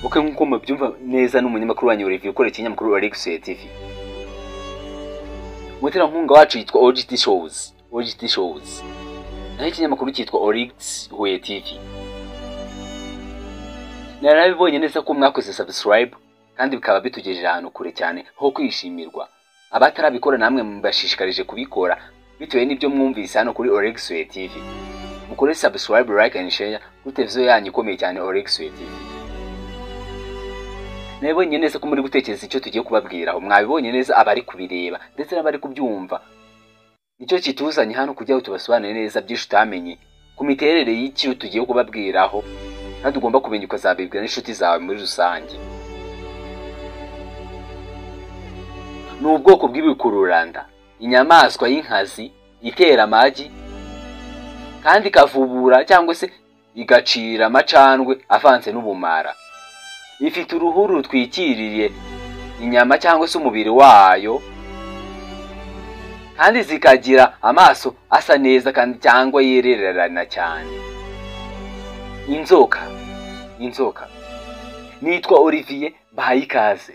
kuko nk'uko mubyumva neza n'umunyamakuru wanyu Olivier ukorera ikinyamakuru Alexia TV umuterankunga wacu yitwa OGT Shows OGT Shows naho ikinyamakuru cyitwa Orix Huye TV narabibonye neza ko mwakoze subscribe kandi bikaba bitugejeje ahantu kure cyane ho kwishimirwa abatarabikora namwe mubashishikarije kubikora bitewe n'ibyo mwumvise hano kuri Orexway TV mukore subscribe like and share kuri televiziyo yanyu ikomeye cyane Orexway TV nabibonye neza ko muri gutekereza icyo tugiye kubabwiraho mwabibonye neza abari kubireba ndetse n'abari kubyumva nicyo kituzanye hano kugira ngo tubasobanurire neza byinshi utamenye ku miterere y'icyo tugiye kubabwiraho kandi ugomba kumenya ukazabibwira n'inshuti zawe muri rusange ni ubwoko bw'ibikururanda inyamaswa y'inkazi itera amagi kandi ikavubura cyangwa se igacira amacandwe avanze n'ubumara ifite uruhu rutwikiriye inyama cyangwa se umubiri wayo kandi zikagira amaso asa neza kandi cyangwa yererana cyane inzoka inzoka nitwa olivier mbahaye ikaze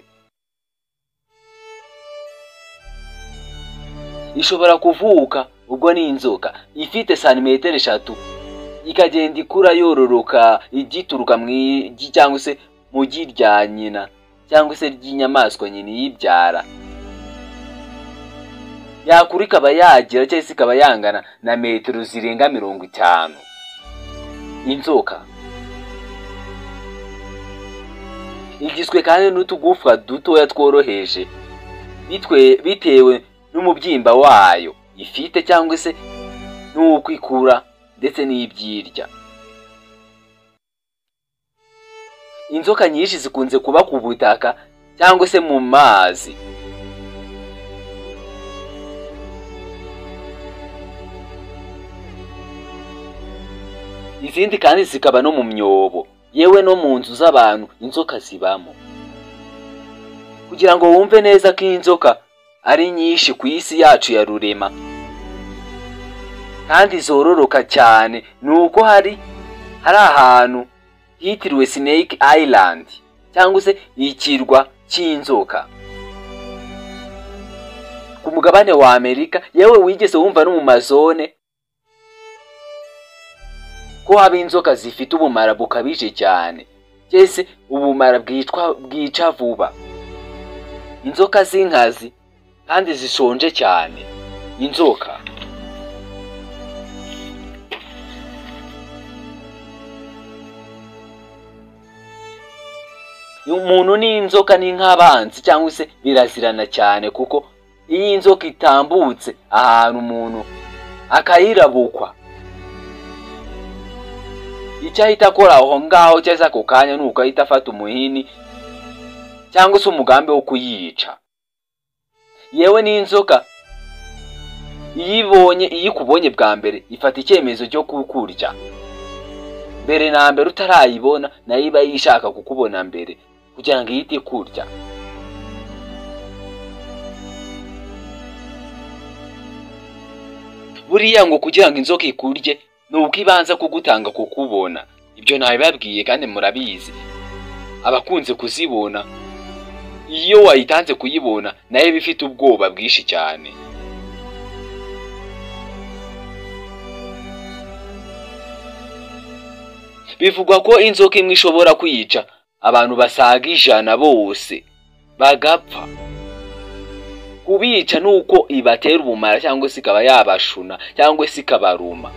ishobora kuvuka ubwo ni inzoka ifite santimetero eshatu ikagenda ikura yororoka igituruka mu igi cyangwa se mu gi rya nyina cyangwa se ry'inyamaswa nyina iyibyara yakura ikaba yagira cyangwa se ikaba yangana na metero zirenga mirongo itanu inzoka igizwe kandi n'utugufwa dutoya tworoheje bitewe n'umubyimba wayo ifite cyangwa se n'uko ikura ndetse n'ibyirya inzoka nyinshi zikunze kuba ku butaka cyangwa se mu mazi izindi kandi zikaba no mu myobo yewe no mu nzu z'abantu inzoka zibamo kugira ngo wumve neza ko inzoka ari nyinshi ku isi yacu ya rurema kandi zororoka cyane ni uko hari hari ahantu hitiriwe Snake Island cyangwa se ikirwa cy'inzoka ku mugabane wa Amerika yewe wigeze wumva no mu mazone ko haba inzoka zifite ubumara bukabije cyane cyese ubumara bwicwa bwica vuba inzoka z'inkazi kandi zishonje cyane inzoka umuntu n'inzoka ni nk'abanzi cyangwa se birazirana cyane kuko iyo inzoka itambutse ahantu umuntu akayirabukwa icyo ahita akora aho ngaho cyangwa ako kanya ni uko ahita afata umuhini cyangwa se umugambi wo kuyica yewe n'inzoka iyo ibonye iyo ikubonye bwa mbere ifata icyemezo cyo kukurya mbere na mbere utarayibona nayo iba yishaka kukubona mbere kugira ngo ihite ikurya buriya ngo kugira ngo inzoka ikurye ni uko ibanza kugutanga kukubona ibyo ntabibabwiye kandi murabizi abakunze kuzibona iyo wayitanze kuyibona nayo iba ifite ubwoba bwinshi cyane bivugwa ko inzoka imwe ishobora kwica abantu basaga ijana bose bagapfa kubica ni uko ibatera ubumara cyangwa se ikaba yabashuna cyangwa se ikabaruma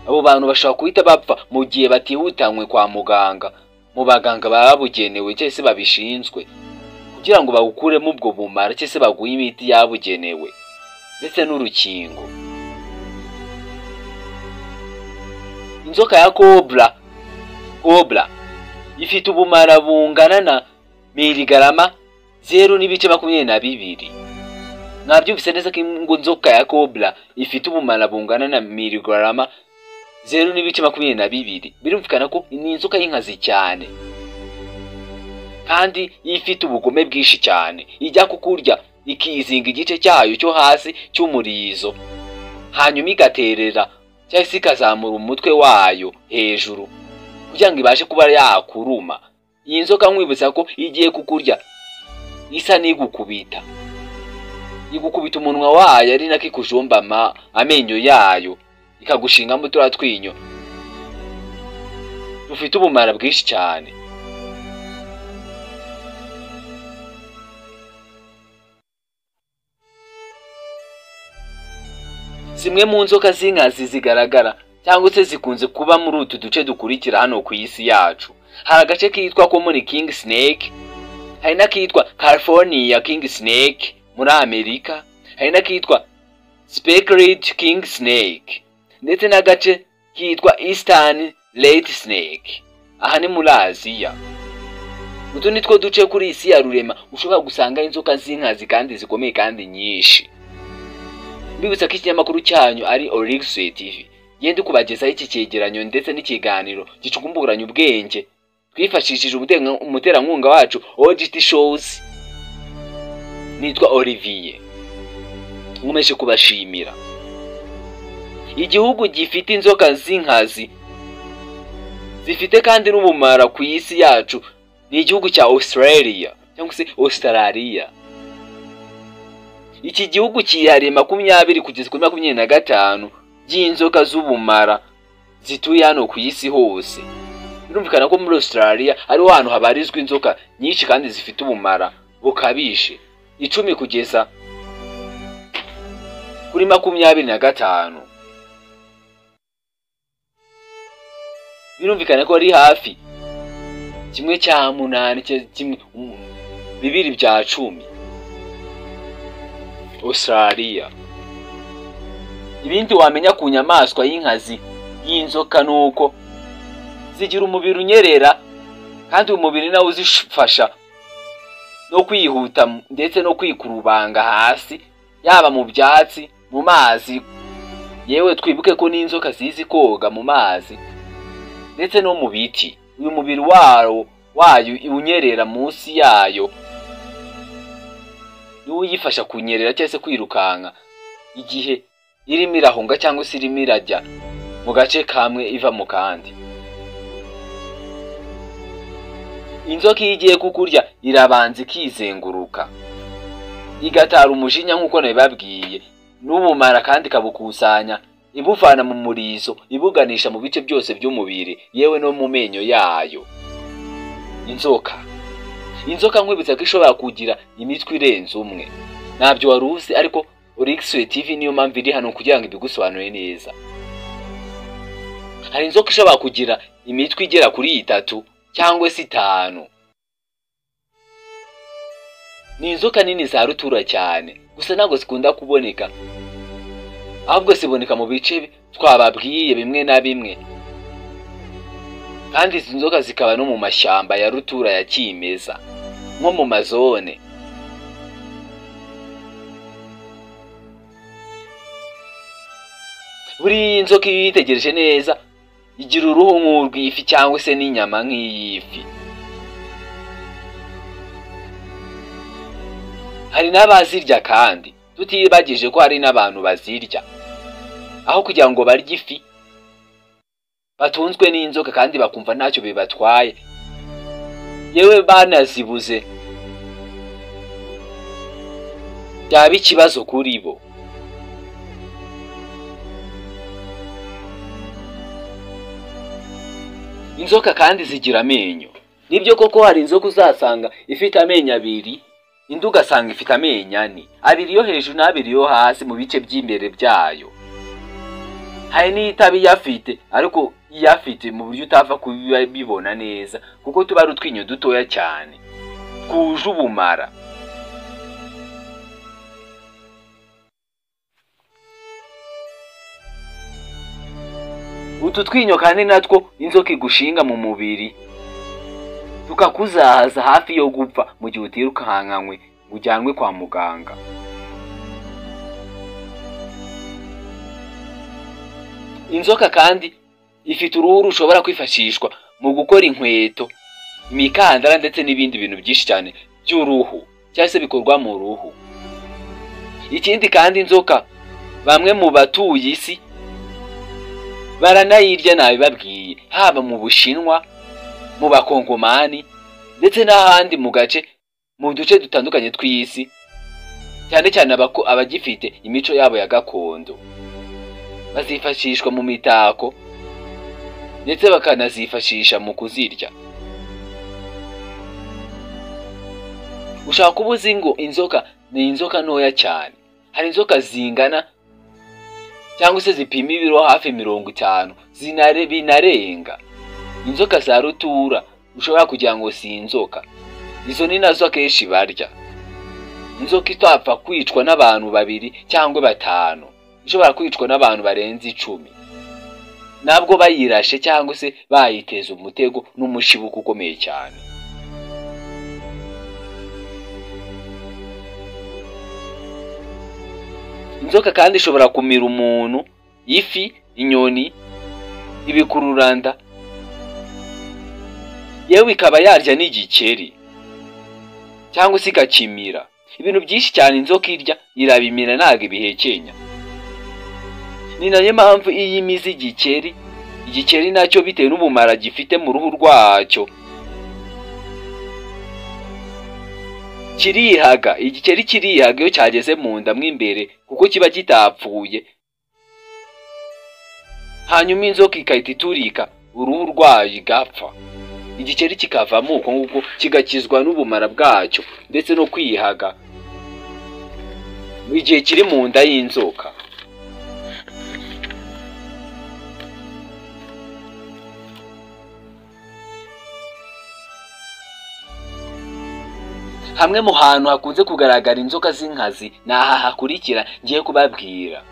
abo bantu bashobora guhita bapfa mu gihe batihutanywe kwa muganga mu baganga babugenewe cyangwa se babishinzwe kugira ngo bawukuremo ubwo bumara cyese baguhe imiti yabugenewe ndetse n'urukingo inzoka ya kobra kobra ifite ubumara bungana na miligarama zeru n'ibice makumyabiri na bibiri mwabyumvise neza ko inzoka ya kobra ifite ubumara bungana na miligarama zeru n'ibice makumyabiri na bibiri birumvikana ko ni inzoka y'inkazi cyane kandi ifite ubugome bwinshi cyane ijya kukurya ikizinga igice cyayo cyo hasi cy'umurizo hanyuma igaterera cyangwa se ikazamura umutwe wayo hejuru kugira ngo ibashe kuba yakuruma iyi nzoka nkwibutsa ko igiye kukurya isa n'igukubita igukubita umunwa wayo ari nako ikujombama amenyo yayo ikagushingamo turiya twinyo dufite ubumara bwinshi cyane zimwe mu nzoka z'inkazi zigaragara cyangwa se zikunze kuba muri utu duce dukurikira hano ku isi yacu hari agace kitwa ko muri king snake hari n'akitwa california king snake muri amerika hari n'akitwa speckled king snake ndetse n'agace kitwa eastern red snake aha ni muri aziya utu ni two duce kuri isi ya rurema ushobora gusangaho inzoka z'inkazi kandi zikomeye kandi nyinshi mbibutsa ko ikinyamakuru cyanyu ari origisiyo tivi yenda kubagezaho iki cyegeranyo ndetse n'ikiganiro gicukumburanya ubwenge twifashishije umuterankunga wacu ogiti showuzi nitwa olivier nkomeje kubashimira igihugu gifite inzoka z'inkazi zifite kandi n'ubumara ku isi yacu ni igihugu cya australia cyangwa se australia iki gihugu cyihariye makumyabiri kugeza kuri makumyabiri na gatanu by'inzoka z'ubumara zituye hano ku isi hose birumvikana ko muri australia ariho hantu habarizwa inzoka nyinshi kandi zifite ubumara bukabije icumi kugeza kuri makumyabiri na gatanu birumvikana ko ari hafi kimwe cya munani kimwe bibiri bya cumi australia ibindi wamenya ku nyamaswa y'inkazi y'inzoka ni uko zigira umubiri unyerera kandi uyu mubiri nawe uzifasha no kwihuta ndetse no kwikurubanga hasi yaba mu byatsi mu mazi yewe twibuke ko n'inzoka zizi koga mu mazi ndetse no mu biti uyu mubiri wayo wayo unyerera munsi yayo niwo uyifasha kunyerera cyangwa se kwirukanka igihe irimo irahunga cyangwa se irimo irajya mu gace kamwe iva mu kandi inzoka iyo igiye kukurya irabanza ikizenguruka igatara umujinya nk'uko nabibabwiye n'ubumara kandi ikabukusanya ibuvana mu murizo ibuganisha mu bice byose by'umubiri yewe no mu menyo yayo inzoka inzoka nkwibutsa ko ishobora kugira imitwe irenze umwe ntabyo wari uzi ariko urigisiyo tivi niyo mpamvu iri hano kugira ngo ibigusobanure neza hari inzoka ishobora kugira imitwe igera kuri itatu cyangwa se itanu ni inzoka nini za rutura cyane gusa ntabwo zikunda kuboneka ahubwo ziboneka mu bice twababwiye bimwe na bimwe kandi izi nzoka zikaba no mu mashyamba ya rutura ya kimeza nko mu mazone buriya inzoka iyo uyitegereje neza igira uruhu nk'urw'ifi cyangwa se n'inyama nk'iy'ifi hari n'abazirya kandi tutibagije ko hari n'abantu bazirya aho kugira ngo barye ifi batunzwe n'inzoka kandi bakumva ntacyo bibatwaye yewe banazibuze byaba ikibazo kuri bo inzoka kandi zigira amenyo nibyo koko hari inzoka uzasanga ifite amenyo abiri indi ugasanga ifite amenyo ane abiri yo hejuru n'abiri yo hasi mu bice by'imbere byayo hari n'itaba iyafite ariko iyafite mu buryo utapfa kubibona neza kuko tuba ari utwinyo dutoya cyane twuje ubumara utu twinyo kandi natwo inzoka igushinga mu mubiri tukakuzahaza hafi yo gupfa mu gihe utirukankanywe ngo ujyanwe kwa muganga inzoka kandi ifite uruhu rushobora kwifashishwa mu gukora inkweto imikandara ndetse n'ibindi bintu byinshi cyane by'uruhu cyangwa se bikorwa mu ruhu ikindi kandi inzoka bamwe mu batuye isi baranayirya nabibabwiye haba mu bushinwa mu bakongomani ndetse n'ahandi mu gace mu duce dutandukanye tw'isi cyane cyane abagifite imico yabo ya gakondo bazifashishwa mu mitako ndetse bakanazifashisha mu kuzirya ushaka kuba uzi ngo inzoka ni inzoka ntoya cyane hari inzoka zingana cyangwa se zipima ibiro hafi mirongo itanu zinare binarenga inzoka za rutura ushobora kugira ngo si inzoka izo ni nazo akenshi barya inzoka itapfa kwicwa n'abantu babiri cyangwa batanu ishobora kwicwa n'abantu barenze icumi nabwo bayirashe cyangwa se bayiteza umutego n'umushibuko ukomeye cyane inzoka kandi ishobora kumira umuntu ifi inyoni ibikururanda yewe ikaba yarya n'igikeri cyangwa se igakimira ibintu byinshi cyane inzoka irya irabimira ntabwo ibihekenya ni nayo mpamvu iyo imize igikeri igikeri nacyo bitewe n'ubumara gifite mu ruhu rwacyo kirihaga igikeri kirihaga iyo cyageze mu nda mo imbere kuko kiba kitapfuye hanyuma inzoka igahita iturika uruhu rwayo igapfa igikeri kikavamo uko nguko kigakizwa n'ubumara bwacyo ndetse no kwihaga igihe kiri mu nda y'inzoka hamwe mu hantu hakunze kugaragara inzoka z'inkazi ni aha hakurikira ngiye kubabwira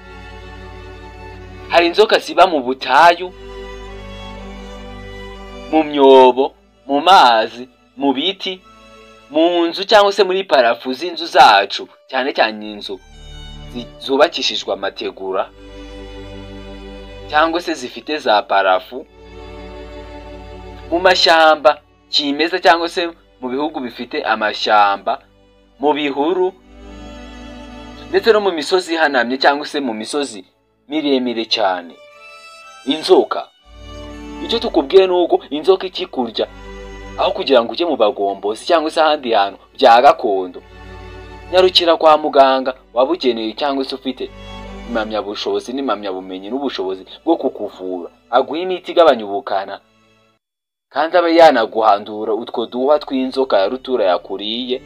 hari inzoka ziba mu butayu mu myobo mu mazi mu biti mu nzu cyangwa se muri parafu z'inzu zacu cyane cyane inzu zubakishijwe amategura cyangwa se zifite za parafu mu mashyamba kimeza cyangwa se mu bihugu bifite amashyamba mu bihuru ndetse no mu misozi ihanamye cyangwa se mu misozi miremire cyane inzoka icyo tukubwiye ni uko inzoka ikikurya aho kugira ngo ujye mu bagombozi cyangwa se ahandi hantu bya gakondo nyarukira kwa muganga waba ukeneye cyangwa se ufite impamyabushobozi n'impamyabumenyi n'ubushobozi bwo kukuvura aguha imiti igabanya ubukana kandi abe yanaguhandura utwo duha tw'inzoka ya rutura yakuriye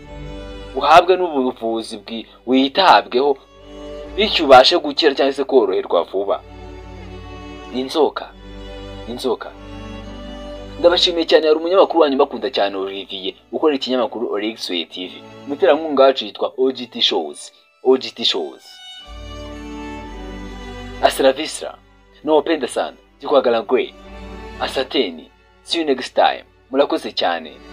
uhabwe n'ubuvuzi witabweho bityo ubashe gukira cyangwa se koroherwa vuba inzoka inzoka ndabashimiye cyane hari umunyamakuru wanyu bakunda cyane Olivier ukorera ikinyamakuru Orexway TV umuterankunga wacu yitwa OGT Shows OGT Shows Asravisra Nawapenda sana Jikwagala Gwe Asateni See you next time. Murakoze cyane.